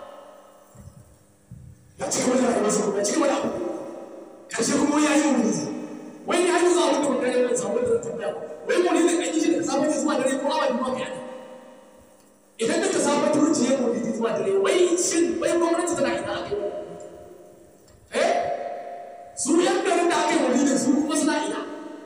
ya ci gaba da rayuwarsa kuma ya ci gaba da abu karshe kuma ya yi wuri wai ni hanyar zuwa wanda wanda ya samu da tambaya wai mu ne da kan yi shi da sabon zuwa dare ko awa biyu ma ne idan da ka sabon turci ya mu da zuwa dare wai shin wai gwamnati tana ina aka yi eh su yan garin da aka yi wuri su kuma suna ina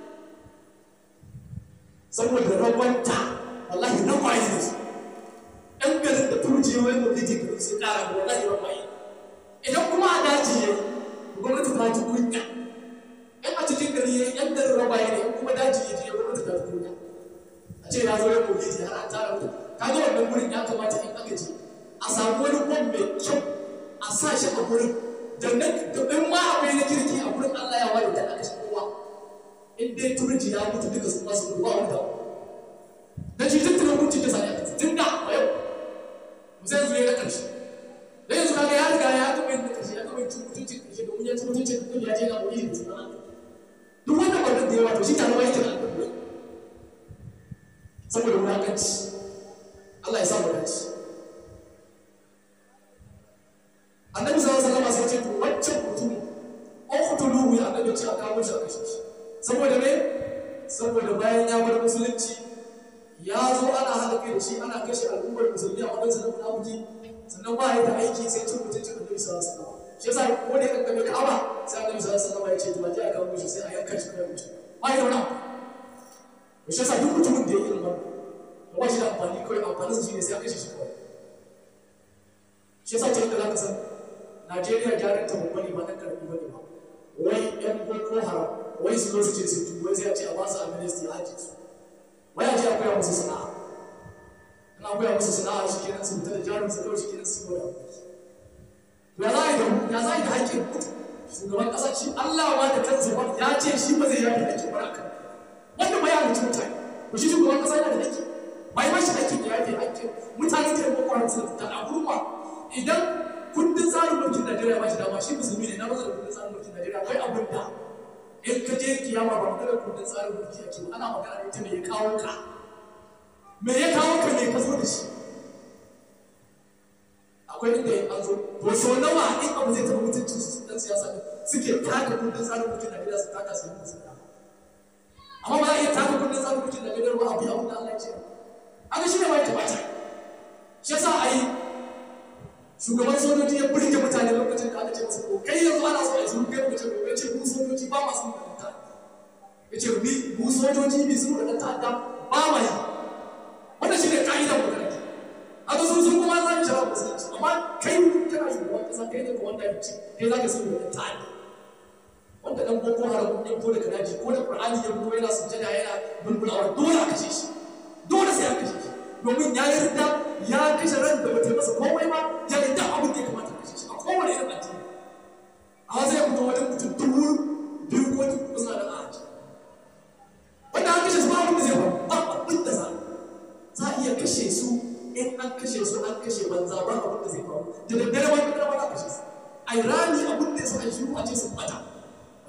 saboda rabanta wallahi na kwaye ne su ɗan garin da turci wai mu da jikin su ƙara da wallahi na kwaye idan kuma a daji ya gwamnati ta ji kunya in a cikin gari ya yan garin rabaye ne in kuma daji ya je gwamnati ta ji kunya a ce ya zo ya koyi ji har an tara mutum kaga wannan gurin ya kamata in aka je a samu wani kwan mai kyau a sa shi a gurin da in ma akwai na kirki a gurin Allah ya ware da aka shi kowa in dai turji ya mutu duka su masu ruwa wanda da shi tun tunan mutu da sani a tun da a yau zai zo ya na ƙarshe da yanzu kaga ya riga ya taɓa yin ƙarshe ya taɓa yin cin mutuncin ƙarshe domin ya ci mutuncin da ya je na wuri da suna duk wanda wannan da yawa to shi tare ma yake da alƙalmi saboda wulaƙanci Allah ya sa mu dace annabi sallallahu alaihi wasallam sai ce to wancan mutum uqtuluhu ya annabi ce a kawo shi a kashe shi saboda me saboda bayan ya bar musulunci ya zo ana haɗa kai da shi ana kashe al'ummar musulmi a wadansu na munafiki sannan ba ya da aiki sai cin mutuncin annabi sallallahu alaihi wasallam shi yasa ko da kan kabe ka'aba sai annabi sallallahu alaihi wasallam ya ce to baje a kawo shi sai a yanka shi kai mutu ba ya da wani abu shi yasa duk mutumin da ya irin wannan ba shi da amfani kawai amfanin sa shine sai a kashe shi kawai shi yasa ce da zaka san Najeriya gyaran ta babba ne ba ɗan karami ba ne ba wai ƴan boko haram wai su zo su ce su tuba sai a ce a ba su amnesty a ake su wai a ce a koya musu sana'a in an koya musu sana'a shi kenan su fita da jarin su kawai shi kenan su gwada ya za a yi da ya za a yi da haƙƙin shugaban ƙasa shi Allah ma da kansa ba ya ce shi ba zai yafi haƙƙin ba akan wanda ba ya halicci mutane ko shi shugaban ƙasa yana da haƙƙi ba yi mashi haƙƙin ya yafi haƙƙin mutane da boko haram suna fita a gurma idan kundin tsarin mulkin Najeriya ba shi dama shi musulmi ne na maza da kundin tsarin mulkin Najeriya akwai abin da in ka je kiyama ba magana kundin tsarin mulki ake ba ana magana ita me ya kawo ka me ya kawo ka me ka zo da shi akwai inda an zo to so nawa in abu zai taɓa mutuncin su dan siyasa ne suke taka kundin tsarin mulkin Najeriya su taka su yi musu amma ba za a iya taka kundin tsarin mulkin Najeriya ba abu ya abin da Allah ya ce haka shi ne ma ya kamata shi yasa a yi shugaban sojoji ya burge mutane lokacin da aka ce masa ko kai yanzu ana so a yi kai lokacin da ya ce mu sojoji ba masu da ta ya ce ni mu sojoji bi su da ta'adda ba ma yi wannan shi ne ka'idar mu da haka su sun kuma za mu shara musulunci amma kai kana shugaban kasa kai ne kuma wanda ya ce kai za ka su da ta'adda wanda dan boko haram ya fito daga daji ko da qur'ani ya fito yana sujjada yana bulbulawa dole a kashe shi dole sai a kashe shi domin ya yarda ya kashe ran da bata masa komai ba ya yarda abin da ya kamata kashe shi a kowane irin addini amma zai fito wajen mutum dubu biyu ko dubu suna da aji wanda an kashe su ba abin da zai faru ba abin da za za a iya kashe su in an kashe su an kashe banza ba abin da zai faru da daddare ba da ba za a kashe su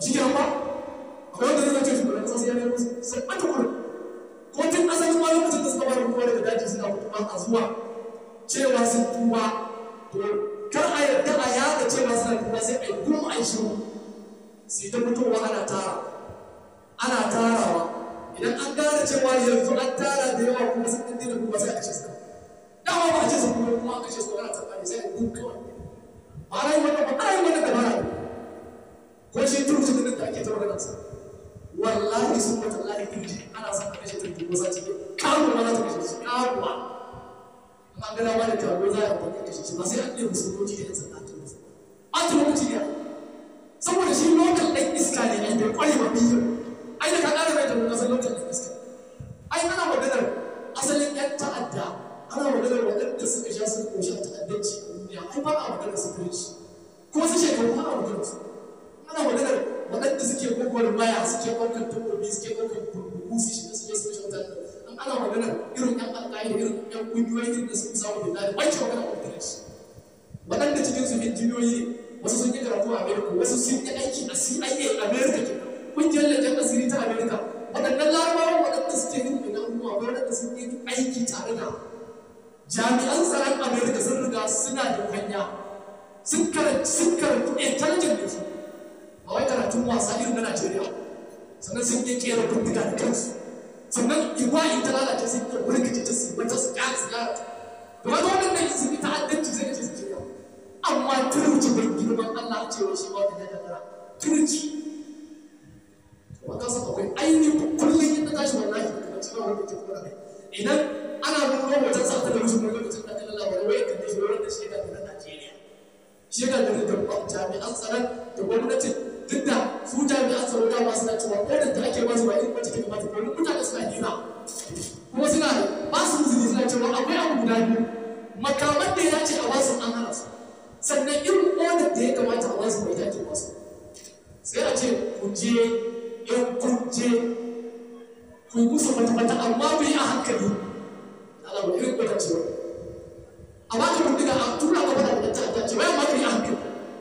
shi ke ba akwai wanda zai ce shugaban kasa sai ya nemo sai ɓata wurin ko tun asalin ma lokacin da suka fara fitowa daga daji suna fitowa a zuwa cewa sun tuba to kar a yarda a yada cewa suna tuba sai a yi gum a yi shiru sai ta fitowa ana tara ana tarawa idan an gane cewa yanzu an tara da yawa kuma sun ɗan daina kuma sai a kashe su dama ba a ce su kuma kuma a kashe su ana tsakani sai a yi gum kawai ba a yi wannan ba a yi wannan da ba a ko shi turutun da ake ta maganar sa wallahi sun mata lahi kirji ana son a kashe turki ko sati kawo ma za ta kashe shi kawo ma an gana ma da kawo za a amfani da kashe shi ba sai an ɗaya musulunci da yan sanda ta musu an ta lokaci ne saboda shi lokal ɗan iska ne ai bai kware ba biyu ai da ka ƙara mai tabbata san lokal ɗan iska ai ana maganar asalin yan ta'adda ana maganar waɗanda suka sha sun koshi a ta'addanci a duniya ai ba a maganar su kirci ko su shekaru ana maganar su ana maganar waɗanda suke gwagwar maya suke ɗaukar takobi suke ɗaukar burbuku su shiga suke su kashe mutane an ana magana irin ƴan alƙa'ida irin ƴan ƙungiyoyi irin da suka samu bin laden wanke magana a wajen shi waɗanda cikin su injiniyoyi ne wasu sun yi karatu a america wasu sun yi aiki a cia america ke ƙungiyar leƙen asiri ta america waɗannan larabawan waɗanda suke yin bin abubuwa waɗanda sun yi aiki tare da jami'an tsaron america sun riga suna da hanya sun karanci sun karanci intelligent da su a wai karatun wasa irin na Najeriya sannan sun yi kera bindiga da kansu sannan igwa in ta lalace sun yi burkice ta su mata su ƙara su ƙara ta da wata wannan nan sun yi ta'addanci sai ka ce su shirya amma turci bai girman Allah a cewa shi ba da ya kara turci ba ka san akwai ainihin kullum yin ta tashi wallahi kuma cikin wani ke kuma rai idan ana nuna wajen sa ta da rushe wani lokacin da kallon labarai wai kan shi wurin da shi ga da Najeriya shi ga da jami'an tsaron da gwamnatin duk da su jami'an tsaro da ba suna cewa ko da ake ba su ba irin wacce take mata domin mutane suna hira kuma suna ba su izini suna cewa akwai abu guda biyu makaman da ya ce a basu an hana su sannan irin odar da ya kamata a basu bai take basu sai a ce ku je in kun je ku yi musu mata-mata amma ku yi a hankali Allah ba irin kwata cewa a ba ka bindiga a tura ka fada da ta'adda ce bayan ma ka yi a hankali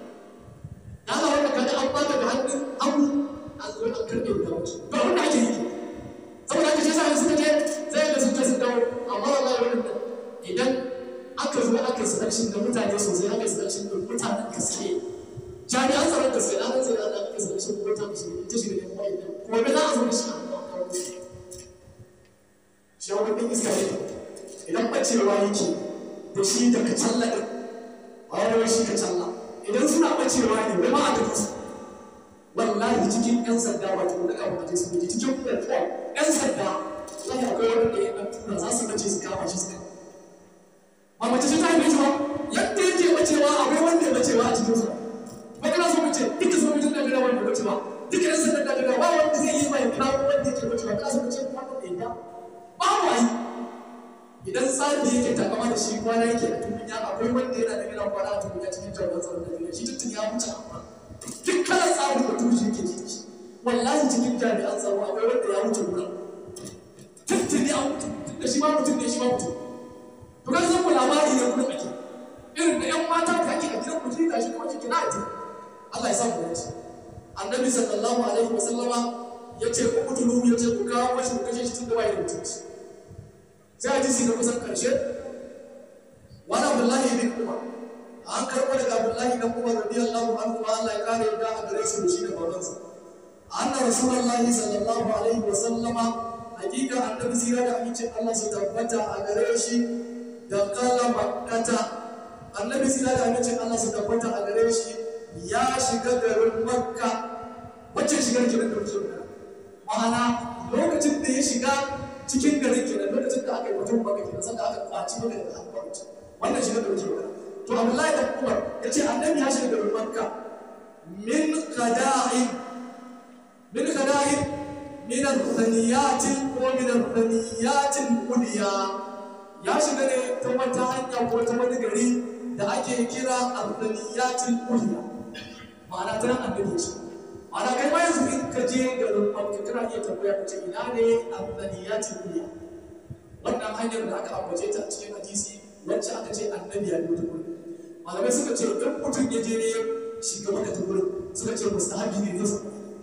da Allah wanda kaga an baka da hannun hagu an zo an karɓe da wuce ba wanda ake yi saboda haka shi yasa suka je zai ga sun je sun dawo amma wallahi wannan idan aka zo aka selection da mutane sosai aka selection da mutanen gaske jami'an tsaron gaske da aka sai da aka selection da mutanen gaske ta shiga da kuma idan kuma bai za a zo da shi a kawo shi wani ɗin iska ne idan ɓacewa yake da shi da kacalla ɗin ba wani shi kacalla idan suna ɓacewa ne wai ma a tafi su wallahi cikin yan sanda wato na kama a jesu ne cikin platform yan sanda wallahi akwai wanda ya ɗan tura za su bace su kama shi su kama ba mace ce ta haife shi ba yadda yake bacewa akwai wanda ya bacewa a cikin su ba kana so mace duka so mutum da gida wanda bace ba duka yan sanda da gida ba wanda zai yi mai kawo wanda yake bacewa kana so mace wanda da ya ba wa yi idan tsari yake takama da shi kwana yake a tukunya akwai wanda yana da gina kwana a tukunya cikin jami'an tsaron da gina shi tuntun ya wuce amma duk kalan tsarin da tushe yake ciki shi wallahi cikin jami'an tsaro akwai wanda ya wuce wurin tuntun ya wuce da shi ma mutum ne shi ma mutum to kan san ku labari ne wurin ake irin da yan mata da ake a gidan mutum da shi kuma cikin na ake Allah ya sa mu dace annabi sallallahu alaihi wasallama ya ce ku kutulu ya ce ku kawo mashi ku kashe shi tun da bai da mutunci sai hadisi na kusan karshe wani abdullahi bin umar an karɓo daga abdullahi dan umar radiyallahu anhu ma Allah ya kare yadda a gare shi da shi da babansa anna rasulullahi sallallahu alaihi wa sallama hakika annabi sira da amincin Allah su tabbata a gare shi da kala makkata annabi sira da amincin Allah su tabbata a gare shi ya shiga garin makka wacce shigar kiran da muke ma'ana lokacin da ya shiga cikin garin kenan lokacin da aka yi mutum maka kenan sanda aka kwaci maka da hannun mutum wannan shi ne da muke magana to Abdullahi da Umar ya ce annabi ya shiga garin Makka min qada'in min qada'in min al-thaniyatin ko min al-thaniyatin uliya ya shiga ne ta wata hanya ko ta wani gari da ake kira al-thaniyatin uliya ma'ana ta nan annabi ya shiga Ana kai ma yanzu in ka je garin Makka kana iya tambaya ka ce ina ne Abdaniyatin Duniya. Wannan hanyar da aka ambace ta a cikin hadisi wacce aka ce annabi ya biyo ta gurin. Malamai suka ce in mutum ya je ne shiga maka ta gurin suka ce mustahabi ne ne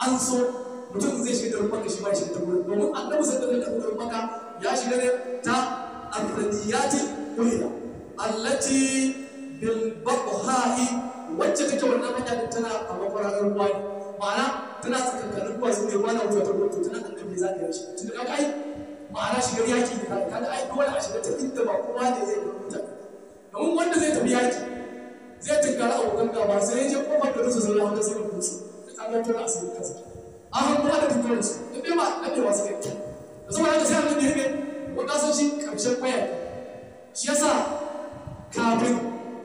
an so mutum zai shiga garin maka shi ma ya shiga ta wurin domin annabi sai da zai tafi garin maka ya shiga ne ta arraniyati kulila allati bil baqha'i wacce take wannan hanya din tana a makwararar ruwa ne ma'ana tana tsakankanin ruwa sun ne ruwa na wuta ta rubutu tana annabi za ka yi shi tun da kaga ai ma'ana shigar yaki ne kaga kaga ai dole a shiga ta inda ba kowa ne zai ga mutane domin wanda zai tafi yaki zai tunkara abokan gaba sai ya je kofar da rusa sai ya wanda sai ya kusa sai kaga tana asirin kansa an han kuma da dukkan su in dai ba dadewa su kai da saboda haka sai annabi ya ne wanda san shi karshen kwaya shi yasa kafin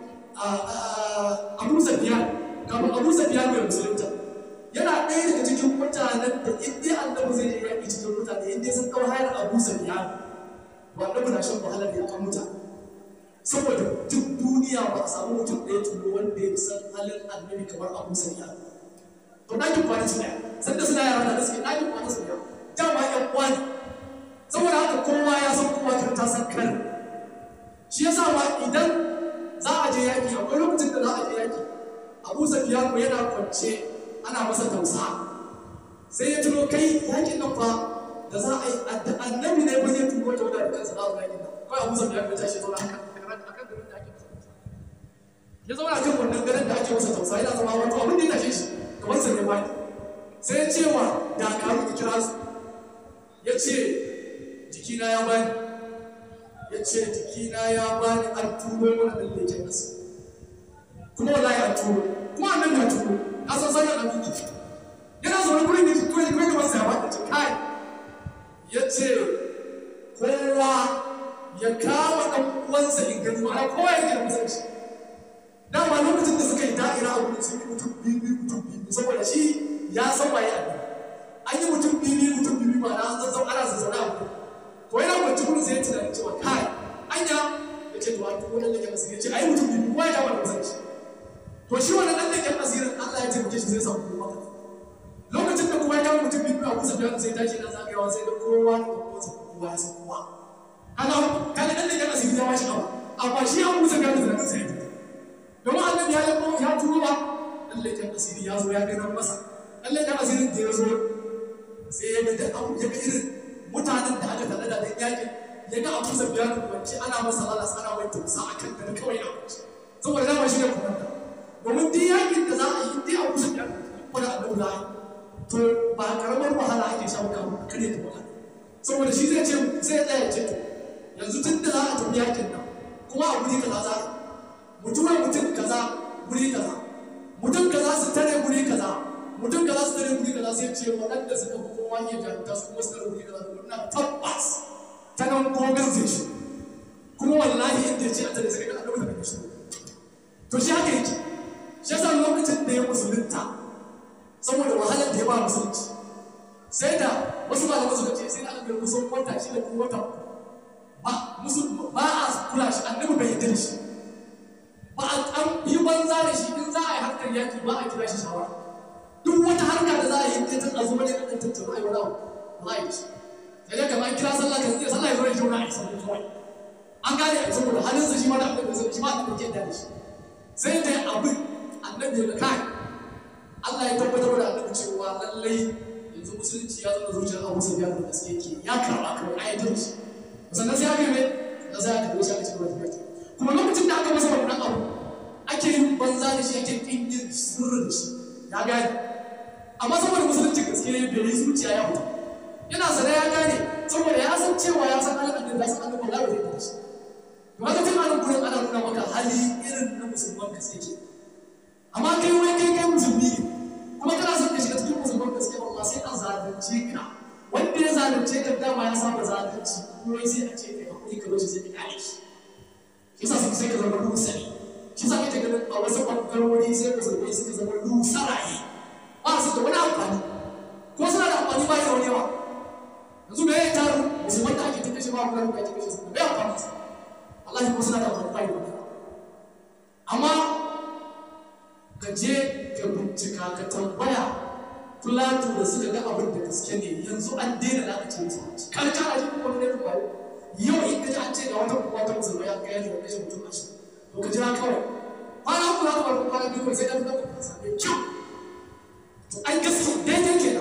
abu zafiya kafin abu zafiya mai musulunta yana ɗaya daga cikin mutanen da in dai annabi zai je yaƙi cikin mutane in dai sun kawo hayar abu zafiya ba annabi na shan wahalar ya kan mutane saboda duk duniya ba a samu mutum ɗaya tuno wanda ya san halin annabi kamar abu zafiya to ɗakin kwana su ɗaya sanda suna yara da suke ɗakin kwana su ɗaya dama ƴan uwa ne saboda haka kowa ya san kowa kan ta san kan shi yasa ma idan za a je yaƙi akwai lokacin da za a je yaƙi abu safiya ko yana kwance ana masa tausa sai ya tuno kai yaƙin nan fa da za a yi annabi ne ba zai tuno ta wadda kansa za a zo yaƙin nan kawai abu safiya ko ya tashi zauna akan garin da ake masa tausa ya zauna kan wannan garin da ake masa tausa yana zama wato abin da ya tashe shi kamar sa ne wani sai ya ce wa dakaru da kira su ya ce jikina ya bani ya ce jikina ya bani an turo mana ɗan leken ƙasa kuma wallahi an turo kuma annan ya turo ya san sanar an tuki yana zaune gurin da tuwo ya kai gaban sa ya bata ce kai ya ce kowa ya kama ɗan uwansa in gani ma'ana kowa ya gina kusan shi dama lokacin da suka yi da'ira a wurin sun yi mutum biyu biyu mutum biyu saboda shi ya san waye a an yi mutum biyu biyu mutum biyu ma'ana an zazzau ana zazzauna a wurin ko yana kwanci gurin sai ya tunanin cewa kai anya ya ce to an tuko dan leken asiri ya ce ai mutum biyu kowa ya kama da kusan shi to shi wannan dan leken asirin Allah ya taimake shi zai samu kuma lokacin da kowa ya kama mutum biyu a kusa biyan sai tashi na zagayawa sai da kowa da kowa kowa ya san kowa kaga kaga dan leken asiri ya washi abu amma shi an kusa biyan da sai ya domin annabi ya yabo ya turo ba dan leken asiri ya zo ya gano masa dan leken asirin da ya zo sai ya ga abu ya ga irin mutanen da aka tare da dan yakin ya ga abu zabiya da kwanci ana masa lalas ana mai tumsa a kan da kawai a kwanci saboda dama shi ne kumanta domin duk yakin da za a yi dai abu zabiya da kuma da annabi za a yi to ba karamar wahala ake sha maka a kare ta wahala saboda shi zai ce zai tsaya ce to yanzu tun da za a tafi yakin nan kuma a guri kaza za a mutuwar mutum kaza guri kaza mutum kaza su tare guri kaza mutum kaza su tare guri kaza sai ce waɗanda suka fi kowa iya jarumta su kuma su tare guri kaza to ina tabbas ta nan gogon zai shi kuma wallahi inda ya ce a tare sai ga annabi daga shi to shi haka yake shi yasa lokacin da ya musulunta saboda wahalar da ya ba musulunci sai da wasu malamai suka ce sai da aka ga kusan wata shi da kuma wata ba musu ba a kula shi annabi bai yarda da shi ba a an yi banza da shi in za a yi harkar yaki ba a kira shi shawara duk wata harka da za a yi ta tun azuma ne a kan tattauna a yi wani abu ba a yi shi sai dai kamar kira sallah kan zai sallah ya zo ya zauna a yi sallah kawai an gane a saboda halinsa shi ma da annabi sai shi ma annabi ke da shi sai da abin annabi ya kai Allah ya tabbatar da annabi cewa lallai yanzu musulunci ya zama zuciyar Abu Sufyan da gaske yake ya karba kawai ayatul shi sannan sai aka yi da sai aka wuce aka ci gaba da tafiya kuma lokacin da aka masa wannan abu ake yin banza da shi ake kin yin sirri da shi ya gane amma saboda musulunci gaske bai yi zuciya ya fita yana sana ya gane saboda ya san cewa ya san halin annabi ya san annabi Allah bai da shi to haka tun anan gurin ana nuna maka hali irin na musulman gaske ke amma kai wai kai kai musulmi ne kuma kana son ka shiga cikin musulman gaske amma sai an zalunce ka wanda ya zalunce ka dama ya saba zalunci ko sai a ce kai hakuri ka bashi sai ka kare shi shi yasa sun sai ka zama lusari shi yasa kake ganin a wasu ɓangarori sai musulmai suka zama lusaraye ba su da wani amfani ko suna da amfani ba da wani yawa yanzu me ya taru musulman da ake kashe ba kuma ake kashe su me amfani su Allah ko suna da amfani ba da wani amma ka je ka bincika ka tambaya Fulatu da suka ga abin da gaske ne yanzu an daina da aka ce musu kan kana ji ko ne ko yau in ka ji an ce ga wata kuma ta musulma ya ga yadda kashe mutum a shi to ka jira kawai kwana uku za ka bar kwana biyu sai ka fi ɗaukar kasa mai kyau to ai gaske daidai ke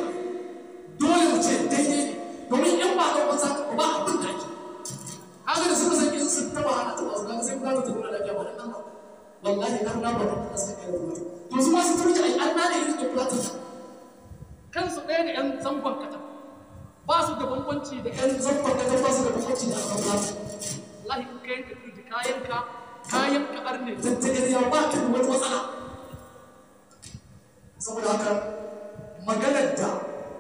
wallahi an na ba da suka kai da to su ma su turji ai an na ne irin da platin kansu ɗaya da 'yan zangon kata ba su da bambanci da 'yan yan zamfar da ba su da bambanci da aka platin wallahi in ka yanka turji kayan ka kayan ka arne tattagar ya ba ka da wani matsala saboda haka maganar da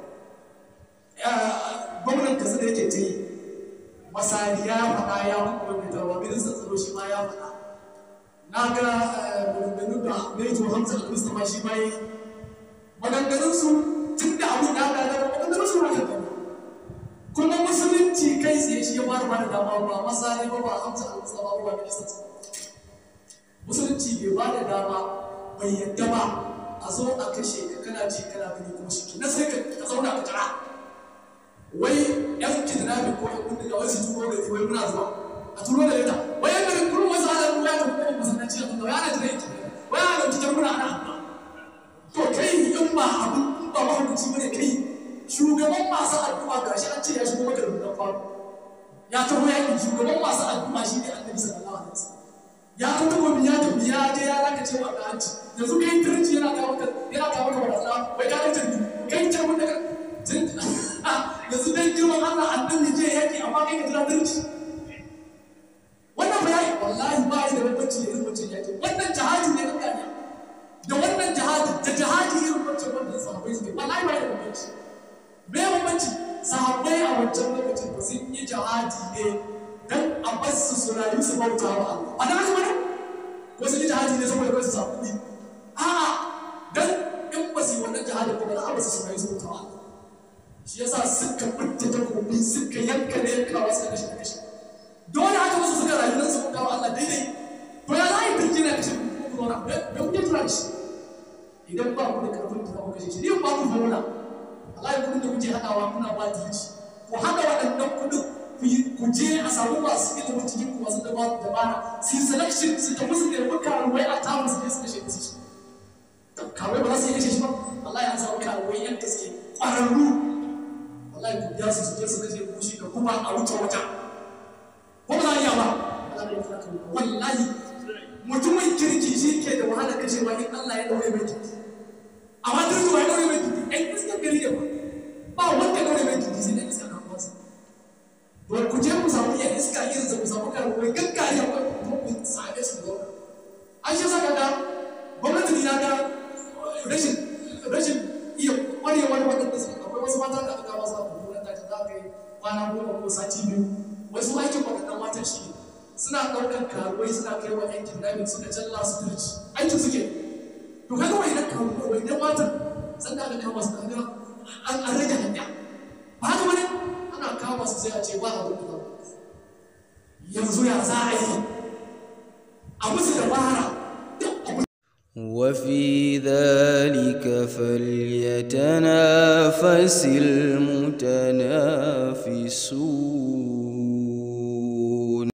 gwamnan kasa da yake ta yi masari ya faɗa ya kuma mai tawa ministan tsaro shi ma ya faɗa na ga maganganun da Mejo Hamza Al-Mustapha shi ma yi maganganun su tun da abin da aka gaba maganganun su haka gaba kuma musulunci kai tsaye shi ya fara ba da dama ba masari ba ba Hamza Al-Mustapha ba ba ministan tsaro musulunci bai ba da dama bai yadda ba a zo a kashe ka kana ji kana gani kuma shi na sai ka zauna ka jira wai yan kidnapping ko yan bindiga wai su turo gari wai muna zuwa a turo da leta wai yan garin kurun wasu ala ruwa ta kuma masallaci a kuma ya ana jira yake wai ana dauki jambuna ana amma to kai in ba abin in ba mahukunci bane kai shugaban masu addu'a gashi an ce ya shigo maka da rudan faru ya taho yaƙi shugaban masu addu'a shi ne annabi sallallahu alaihi wasallam ya ta takobi ya tafi ya je ya laka cewa ga hanci yanzu kai turci yana kawo maka yana kawo maka barazana wai ka rage ni kai ce mun daga yanzu dan girman Allah annabi je yaki amma kai ka jira turci wannan ba yayi wallahi ba yi da bambanci da irin wancan yaki wannan jihadi ne kan gani da wannan jihadi da jihadi irin wancan wanda sahabbai suke wallahi ba yi da bambanci me bambanci sahabbai a wancan lokacin ba sun yi jihadi ne dan a basu su rayu su bauta wa Allah a dan haka bane ko sun yi jihadi ne saboda kawai su samu kuɗi a'a dan in ba su yi wannan jihadi ba za a basu su rayu su bauta wa Allah shi yasa suka fitta takobi suka yanka ne yankawa suka kashe kashe dole haka wasu suka rayu nan su bauta wa Allah daidai to ya za a yi birki na kashe ku zauna me kuke tura da shi idan ba ku da karfin da za ku kashe shi ni ba ku fauna Allah ya kudin da kuke haɗawa kuna ba dirci ku haɗa waɗannan kuɗin ku je a samu masu ilimin cikin ku masu dabara dabara su yi selection su tafi su nemi karuwai a tamu su je su kashe musu shi karuwai ba za su yi kashe shi ba Allah ya samu karuwai yan gaske ƙwararru Allah ya biya su su je su kashe mushi da kuma a wuce wajen ko ba za a iya ba wallahi mutumin kirki shi ke da wahala kashewa in Allah ya ɗaure mai kirki amma duk zuwa ya ɗaure mai kirki ai iskar gari da ba ba wanda ɗaure mai kirki sai dai iskar kan kwasa to ku je ku samu iya iska irin ku samu karuwai gaggari akwai kuma ku same su zauna an shi saka ga gwamnati na ga rashin rashin iya kwarewar waɗanda su akwai wasu mata da aka masu abu wurin da za ka yi kwana goma ko sati biyu wasu aikin waɗannan matan shi ne suna ɗaukar karuwai suna kai wa yan kidnapping suka challa su turci aikin suke to kaga wai nan karuwai wai nan matan sanda aka kama su kaga an rage hanya ba haka bane ana kama su sai a ce ba abin da yanzu ya za a yi a musu dabara وفي ذلك فليتنافس المتنافسون